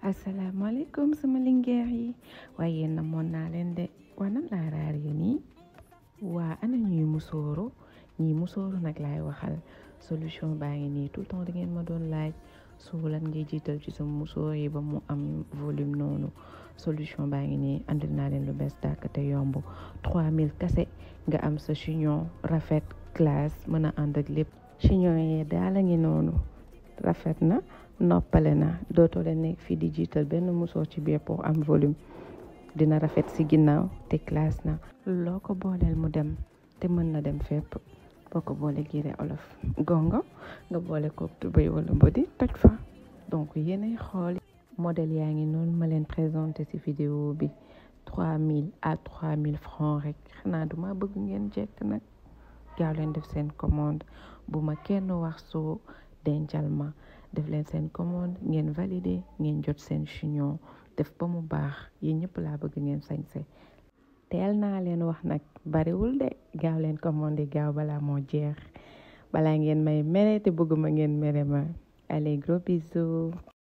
asalaamaaleykum sama lingeer yi waaye yéen namoon naa leen de waa nan laa raar yi nii waa ana ñuy musóoru ñii musóoru nag laay waxal solution baa ngi nii tout le temps da ngeen ma doon laaj su lan ngay jiital ci sa musóor yi ba mu am volume noonu solution baa ngi nii andil naa leen lu bees tàkk te yomb 3000 kase nga am sa chignon rafet classe mën a ànd ak lépp chignon yi daal a ngi noonu rafet na noppale na dootoo leen nekk fii di jiital benn musóor ci biir pour am volume dina rafet si ginnaaw te classe na loo ko booleel mu dem te mën na dem fépp boo ko boole giire olof gongo nga boole ko tubéy wala mbodi toj fa donc yéenay xool modèle yaa ngi noonu ma leen présenté ci vidéo bi 3000 à 3000 francs rek xanaa duma bëgg ngeen jekk nag gaaw leen def seen commande bu ma kenn wax soo dencal ma def leen seen commande ngeen validé ngeen jot seen chignon def ba mu baax yéen ñëpp laa bëgg ngeen sañse teel naa leen wax nag bariwul de gaaw leen commandé gaaw balaa moo jeex balaa ngeen may mere te bëgguma ngeen mere ma allez gros bisous